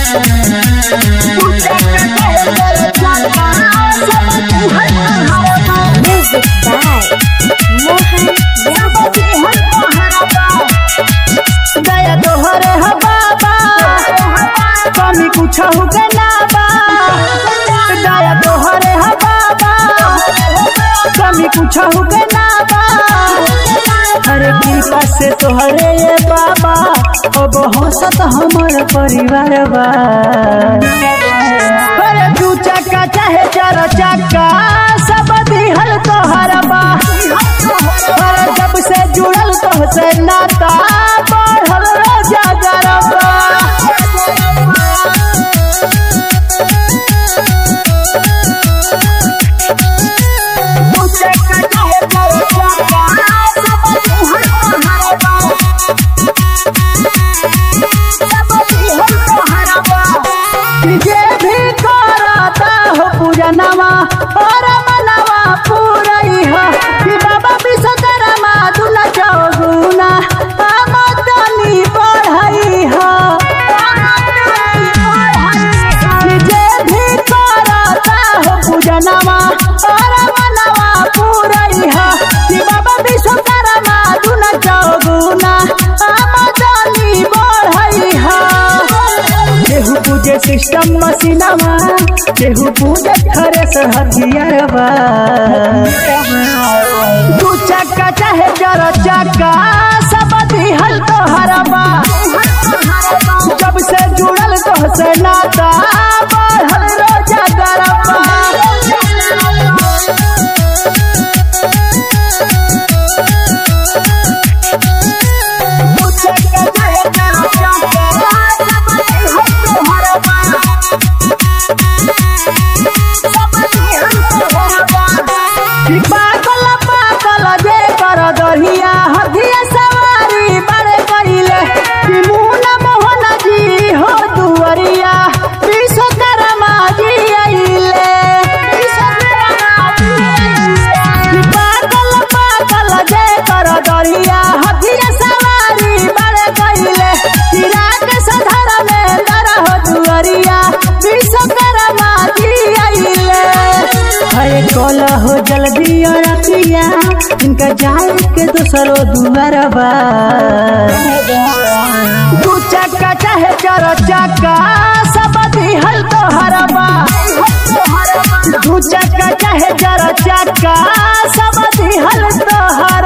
Music by Mohan Yadav. दया तोहरे ह बाबा कमी कुछ के ना बा दया तोहरे ह बाबा कमी कुछ के ना बा हरे कृपा से तोहरे ये बाबा अब हंसत हमर परिवार बा अरे दू चक्का चाहे चार चक्का सब दिहल तोहर बा अरे जब से जुड़ल तो से नाता बढ़ल रोजा गरबा जे भी करता हो पूजनवा और मनवा पूरई हो कि बाबा विश्वकर्मा दुला चौगुना आमदनी बढ़ई हो कि जे भी करता हो पूजनवा और मनवा पूरई हो कि बाबा विश्वकर्मा दुला चौगुना आमदनी बढ़ई हो केहू पूजे सिस्टम मशीनवा केहू पूजे थ्रेसर हथियारवा दू चक्का चाहे जर चक्का सब दिहल तोहरवा जब से जुड़ल तो से नाता बढ़ल रोजा गरबा कि पागल पागल जे कर दहिया हथिया सवारी बड़े कइले कि मुन मोहन जी हो दुवरिया विश्वकर्मा जी अइले कि पागल पागल जे कर दहिया हथिया सवारी बड़े कइले कि रात सधर में दर हो दुवरिया विश्वकर्मा जी अइले अरे कल हो जल्दी और अतिया इनका जाए के दूसरो दुआरबा दू चक्का चाहे चार चक्का सब दिहल तोहरबा दू चक्का चाहे चार चक्का सब दिहल तोहर